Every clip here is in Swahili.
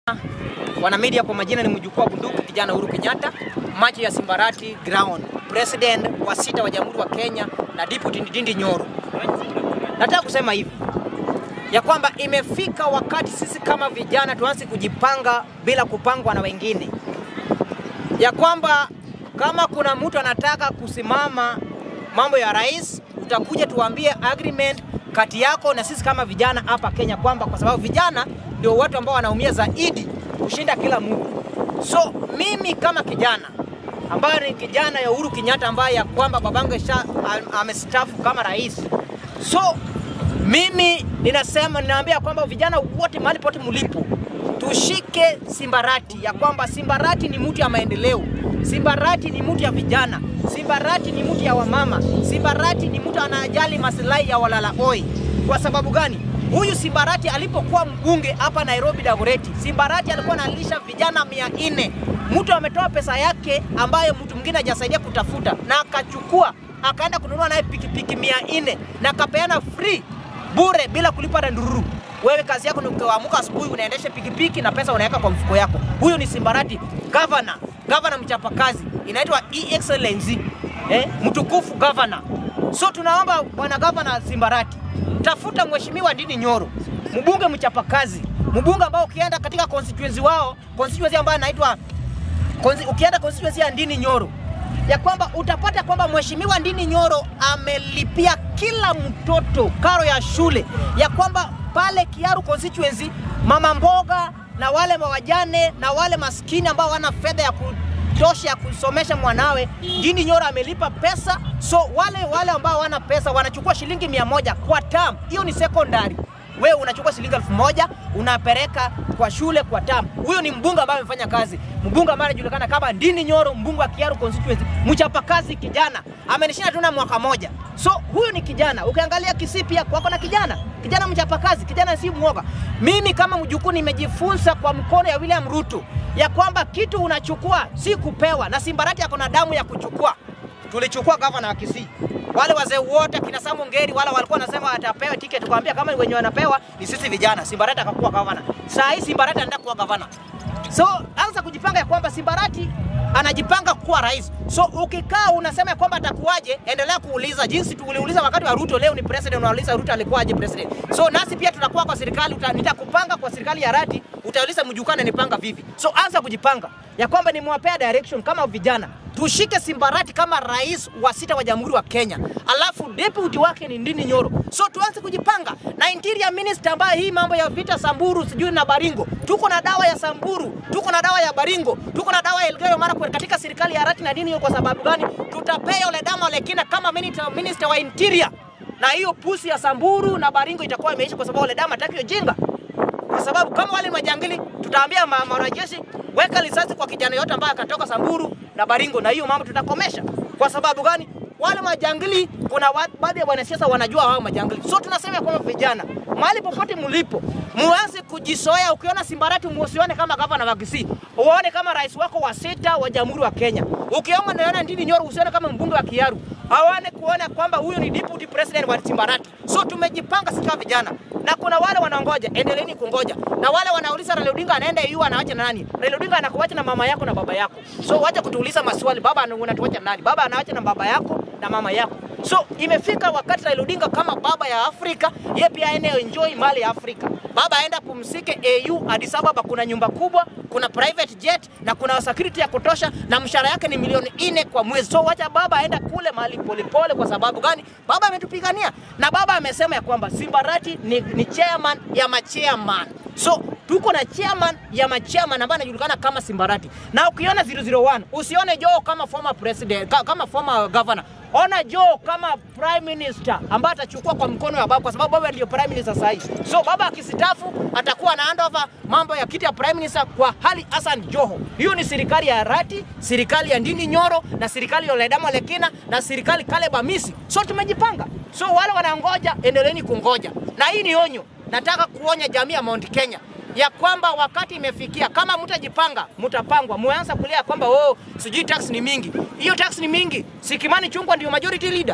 Wana media kwa majina ni mjukuu wa bunduki kijana Uhuru Kenyatta, macho ya Simbarati Ground, president wa sita wa Jamhuri wa Kenya na Deputy Ndindi Nyoro. Nataka kusema hivi ya kwamba imefika wakati sisi kama vijana tuanze kujipanga bila kupangwa na wengine, ya kwamba kama kuna mtu anataka kusimama mambo ya rais, utakuja tuambie agreement kati yako na sisi kama vijana hapa Kenya, kwamba kwa sababu vijana ndio watu ambao wanaumia zaidi kushinda kila mtu. So mimi kama kijana ambaye ni kijana ya Uhuru Kenyatta ambaye ya kwamba babangu sha amestaafu kama rais, so mimi ninasema ninaambia kwamba vijana wote mahali pote mlipo tushike Simbarati, ya kwamba Simbarati ni mtu ya maendeleo, Simbarati ni mtu ya vijana, Simbarati ni mtu ya wamama, Simbarati ni mtu anajali maslahi ya walala oi. Kwa sababu gani? Huyu Simbarati alipokuwa mbunge hapa Nairobi Dagoretti, Simbarati alikuwa analisha vijana mia nne. Mtu ametoa pesa yake ambayo mtu mwingine hajasaidia kutafuta na akachukua akaenda kununua naye pikipiki mia nne na akapeana free bure bila kulipa na ndururu. Wewe kazi yako ni kuamka asubuhi unaendesha pikipiki na pesa unaweka kwa mfuko yako. Huyo ni Simbarati governor, governor mchapakazi, inaitwa e excellency eh, mtukufu governor. So tunaomba bwana governor Simbarati, tafuta mheshimiwa Ndindi Nyoro, mbunge mchapakazi, mbunge ambao ukienda katika constituency wao, constituency ambayo inaitwa ukienda constituency ya Ndindi Nyoro ya kwamba utapata kwamba mheshimiwa Ndindi Nyoro amelipia kila mtoto karo ya shule, ya kwamba pale Kiaru constituency mama mboga na wale wajane na wale maskini ambao wana fedha ya kutosha ya kusomesha mwanawe, Ndindi Nyoro amelipa pesa. So wale wale ambao wana pesa wanachukua shilingi mia moja kwa term, hiyo ni secondary wewe unachukua shilingi elfu moja unapeleka kwa shule kwa tamu. Huyo ni mbunge ambaye amefanya kazi, mbunge ambaye anajulikana kama Ndindi Nyoro, mbunge wa Kiaru constituency, mchapa kazi kijana, amenishinda tu na mwaka moja. So huyu ni kijana. Ukiangalia Kisii pia kwako na kijana, kijana mchapa kazi, kijana si mwoga. Mimi kama mjukuu nimejifunza kwa mkono ya William Ruto ya kwamba kitu unachukua si kupewa, na Simbarati ako na damu ya kuchukua. Tulichukua gavana wa Kisii wale wazee wote kina Samu Ngeri wala walikuwa wanasema atapewa tiketi, tukamwambia kama wenye wanapewa ni sisi vijana. Simbarati akakuwa gavana. Saa hii Simbarati anaenda kuwa gavana. So anza kujipanga ya kwamba Simbarati anajipanga kuwa rais. So ukikaa unasema kwamba atakuwaje, endelea kuuliza jinsi tuliuliza wakati wa Ruto. Leo ni president, unauliza Ruto alikuwaje president. So nasi pia tunakuwa kwa serikali, nitakupanga kwa serikali ya rati, utauliza mjukana nipanga vipi. So anza kujipanga ya kwamba nimewapea direction kama vijana tushike Simbarati kama rais wa sita wa Jamhuri wa Kenya, alafu deputy wake ni Ndindi Nyoro. So tuanze kujipanga na interior minister ambaye hii mambo ya vita Samburu sijui na Baringo, tuko na dawa ya Samburu, tuko na dawa ya Baringo, tuko na dawa ya Elgeyo Marakwet katika serikali ya Arati na Ndindi. Kwa sababu gani? Tutapea yule dama Lekina kama minister, minister wa interior, na hiyo pusi ya Samburu na Baringo itakuwa imeisha, kwa sababu yule dama hataki ujinga kwa sababu kama wale majangili tutaambia wanajeshi weka risasi kwa kijana yote ambaye akatoka Samburu na Baringo, na hiyo mambo tutakomesha. Kwa sababu gani? Wale majangili, kuna baadhi ya wanasiasa wanajua hao majangili. So tunasema kwamba vijana, mahali popote mlipo, muanze kujisoea. Ukiona Simbarati musione kama gavana wa Kisii, uone kama rais wako wa sita wa Jamhuri wa Kenya. Ukiona naona Ndindi Nyoro, usione kama mbunge wa Kiaru, hawane kuona kwamba huyo ni deputy president wa Simbarati. So tumejipanga sisi vijana, na kuna wale wanangoja, endeleeni kungoja, na wale wanauliza Raila Odinga anaenda EU anaacha na nani? Raila Odinga anakuacha na mama yako na baba yako. So wacha kutuuliza maswali, baba unatuacha nani? Baba anaacha na baba yako na mama yako. So imefika wakati Raila Odinga kama baba ya Afrika, yeye pia aende enjoy mali ya Afrika. Baba aenda pumzike AU Addis Ababa, kuna nyumba kubwa, kuna private jet na kuna security ya kutosha, na mshahara yake ni milioni nne kwa mwezi. So wacha baba aenda kule mahali polepole. Kwa sababu gani? Baba ametupigania na baba amesema ya kwamba Simbarati ni, ni chairman ya machairman. So tuko na chairman ya machairman ambaye anajulikana kama Simbarati, na ukiona 001 usione Joe kama former president, kama former governor ona Joe kama prime minister ambaye atachukua kwa mkono wa baba, kwa sababu baba ndio prime minister sasa hivi. So baba akisitafu atakuwa na handover mambo ya kiti ya prime minister kwa Ali Hassan Joho. Hiyo ni serikali ya Arati, serikali ya Ndindi Nyoro na serikali ya Ledama Lekina na serikali Caleb Amisi. So tumejipanga. So wale wanangoja, endeleeni kungoja, na hii ni onyo. Nataka kuonya jamii ya Mount Kenya ya kwamba wakati imefikia, kama mtajipanga mtapangwa. Muanza kulia kwamba oh, sijui tax ni mingi. Hiyo tax ni mingi, si Kimani Chungwa ndio majority leader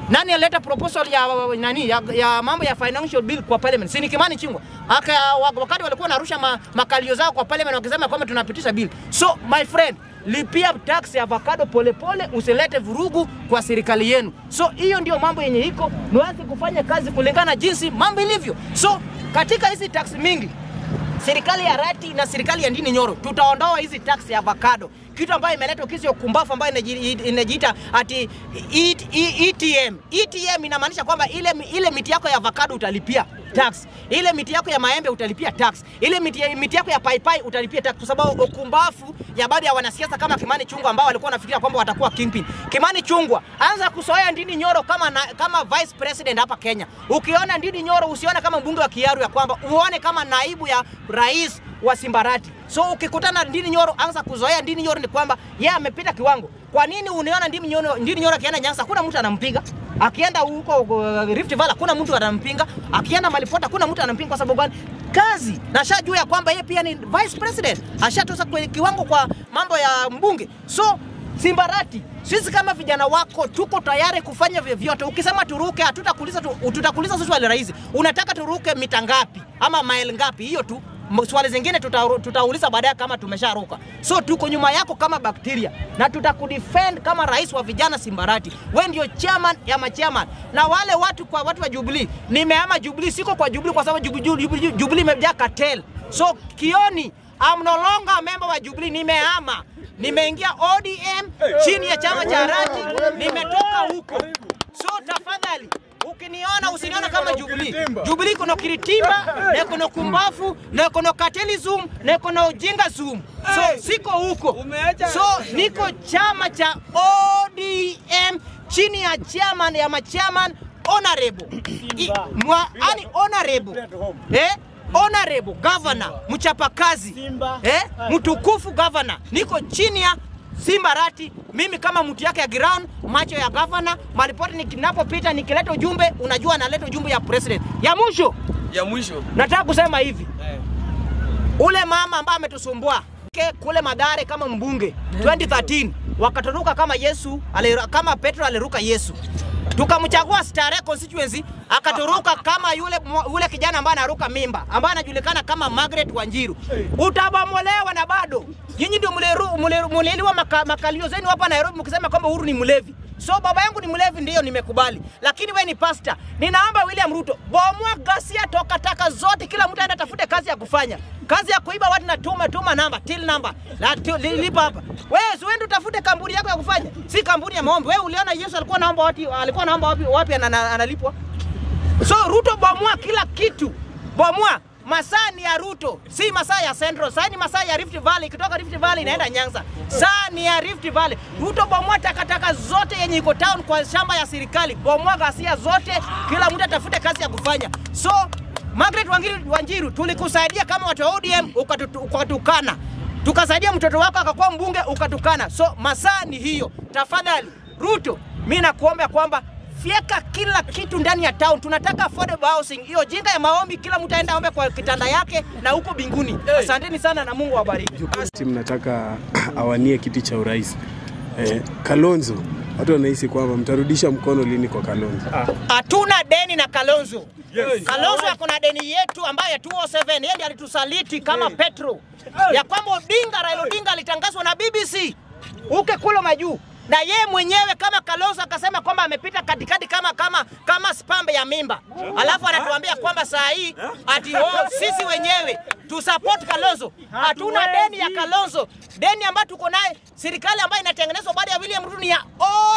Nani alileta proposal ya nani ya, ya mambo ya financial bill kwa parliament? Si ni Kimani Chungwa. Aka wakati walikuwa wanarusha ma, makalio zao kwa parliament wakisema kwamba tunapitisha bill. So my friend, lipia tax ya avocado polepole, usilete vurugu kwa serikali yenu. So hiyo ndio mambo yenye iko, nianze kufanya kazi kulingana na jinsi mambo ilivyo. So katika hizi tax mingi serikali ya Rati na serikali ya Ndini Nyoro tutaondoa hizi tax ya avocado, kitu ambayo imeleta kesi ya ukumbafu ambayo inaji- inajiita ati E- E- ETM. ETM inamaanisha kwamba ile, ile miti yako ya avocado utalipia tax, ile miti yako ya maembe utalipia tax, ile miti, miti yako ya paipai utalipia tax, kwa sababu ukumbafu ya baadhi ya wanasiasa kama Kimani Chungwa ambao walikuwa wanafikiria kwamba watakuwa kingpin. Kimani Chungwa, anza kusoea Ndini Nyoro kama, na, kama vice president hapa Kenya. Ukiona Ndini Nyoro usione kama mbunge wa Kiaru ya kwamba uone kama naibu ya rais wa Simbarati. So ukikutana na Ndini Nyoro, anza kuzoea Ndini Nyoro ni kwamba yeye amepita kiwango. Kwa nini uniona Ndini Nyoro, Ndini Nyoro akienda Nyanza hakuna mtu anampiga? Akienda huko uh, Rift Valley hakuna mtu anampinga. Akienda Malipota hakuna mtu anampinga kwa sababu gani? Kazi. Na shajua ya kwamba yeye pia ni vice president. Ashatosa kwenye kiwango kwa mambo ya mbunge. So Simbarati, sisi kama vijana wako tuko tayari kufanya vyovyote. Ukisema turuke, hatutakuuliza tu, tutakuuliza swali rahisi, unataka turuke mita ngapi ama mile ngapi? Hiyo tu. M- Swali zingine tuta- tutauliza baadaye kama tumesharuka. So tuko nyuma yako kama bakteria na tutakudefend kama rais wa vijana Simbarati. We ndio chairman ya machairman, na wale watu kwa watu wa Jubilee, nimeama Jubilee, siko kwa Jubilee kwa sababu Jubilee, Jubilee, Jubilee imejaa cartel. So Kioni, I'm no longer a member wa Jubilee, nimeama nimeingia ODM chini ya chama cha Rati, nimetoka huko. So tafadhali ukiniona usiniona kama Jubilee. Jubilee kuna kiritimba na kuna kumbafu na kuna cartelism na kuna ujinga zoom. So siko huko. So niko chama cha ODM chini ya chairman ya machairman honorable. I- Mwa, ani honorable. Eh? Honorable governor mchapakazi eh? mtukufu governor, niko chini ya Simba Rati, mimi kama mtu yake ya ground, macho ya governor, malipoti ninapopita nikileta ujumbe, unajua naleta ujumbe ya president. Ya mwisho ya mwisho nataka kusema hivi, ule mama ambaye ametusumbua ke- kule Madare kama mbunge 2013 wakaturuka kama Yesu aliru- kama Petro aliruka Yesu, tukamchagua Starehe constituency akaturuka kama yule yule kijana ambaye anaruka mimba ambaye anajulikana kama Margaret Wanjiru. Utabomolewa na bado nyinyi ndio mliru- mliru- mliliwa maka, makalio zenu hapa Nairobi mkisema kwamba Uhuru ni mlevi. So baba yangu ni mlevi, ndiyo nimekubali, lakini we ni pasta. Ninaomba William Ruto, bomoa ghasia, toka taka zote, kila mtu aende atafute kazi ya kufanya, kazi ya kuiba watu na tuma tuma namba till namba la tu- li- lipa hapa. Wewe si uende utafute kampuni yako ya kufanya, si kampuni ya maombi. Wewe uliona Yesu alikuwa anaomba wapi? Alikuwa anaomba wapi? Wapi ana- ana- analipwa? So Ruto bomoa kila kitu, bomoa. Masaa ni ya Ruto, si masaa ya Central. Saa ni masaa ya Rift Valley, ikitoka Rift Valley inaenda Nyanza. Saa ni ya Rift Valley. Ruto bomoa takataka zote yenye iko town kwa shamba ya serikali, bomoa ghasia zote, kila mtu atafute kazi ya kufanya. So Margaret Wanjiru, Wanjiru tulikusaidia kama watu wa ODM ukatutu- ukatukana, tukasaidia mtoto wako akakuwa mbunge ukatukana. So masaa ni hiyo. Tafadhali Ruto, mi nakuomba kwamba fyeka kila kitu ndani ya town. Tunataka affordable housing. Hiyo jinga ya maombi, kila mtu aenda ombe kwa kitanda yake na huko binguni. Asanteni sana na Mungu awabariki. timu nataka awanie kiti cha urais eh, Kalonzo, watu wanahisi kwamba mtarudisha mkono lini kwa Kalonzo? Hatuna deni na Kalonzo. Kalonzo ako na deni yetu ambayo ya 207 yeye ndiye alitusaliti kama Petro, ya kwamba Odinga, Raila Odinga alitangazwa na BBC uke kulo majuu na yeye mwenyewe kama Kalonzo akasema kwamba amepita katikati kama kama kama spambe ya mimba, alafu anatuambia kwamba saa hii ati oh, sisi wenyewe tu support Kalonzo. Hatuna deni ya Kalonzo, deni ambayo tuko naye serikali ambayo inatengenezwa baada ya William Ruto ni ya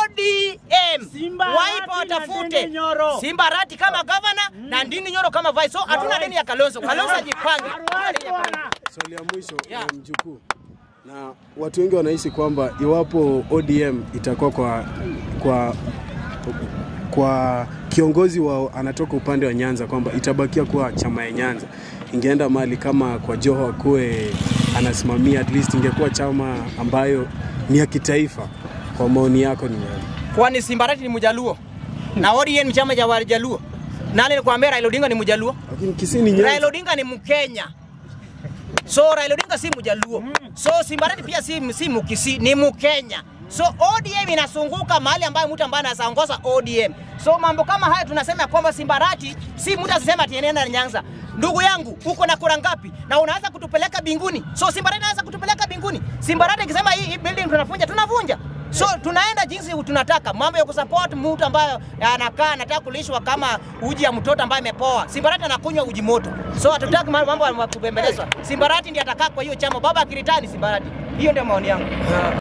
ODM. Simba Waipa Arati na watafute Ndindi Nyoro. Simba Arati kama governor na Ndindi Nyoro kama vice. So hatuna deni ya Kalonzo. Kalonzo ajipange. Hatuna deni ya Kalonzo. Swali ya mwisho Yeah. yeah. mjukuu, na watu wengi wanahisi kwamba iwapo ODM itakuwa kwa kwa kwa kiongozi wa anatoka upande wa Nyanza kwamba itabakia kuwa chama ya Nyanza, ingeenda mali kama kwa Joho akuwe anasimamia, at least ingekuwa chama ambayo ni ya kitaifa. Kwa maoni yako ni nani? Kwani Simba Arati ni Mjaluo na ODM ni chama cha Wajaluo. Nani nikwambia Raila Odinga ni Mjaluo? Lakini Kisii ni Raila Nyanza. Odinga ni Mkenya. So Raila Odinga si Mjaluo. So Simba Arati pia si si Mkisi, ni Mkenya. So ODM inasunguka mahali ambayo mtu ambaye anaongoza ODM. So mambo kama haya tunasema kwamba Simbarati si mtu asisema ati anaenda Nyanza. Ndugu yangu, uko na kura ngapi? Na unaanza kutupeleka binguni. So Simbarati anaanza kutupeleka binguni. Simbarati ikisema hii, hii building tunavunja, tunavunja. So tunaenda jinsi tunataka. Mambo ya kusupport mtu ambaye anakaa anataka kulishwa kama uji ya mtoto ambaye amepoa. Simbarati anakunywa uji moto. So hatutaki mambo ya kubembelezwa. Simbarati ndiye atakaa kwa hiyo chama. Baba akiritani Simbarati. Hiyo ndio maoni yangu.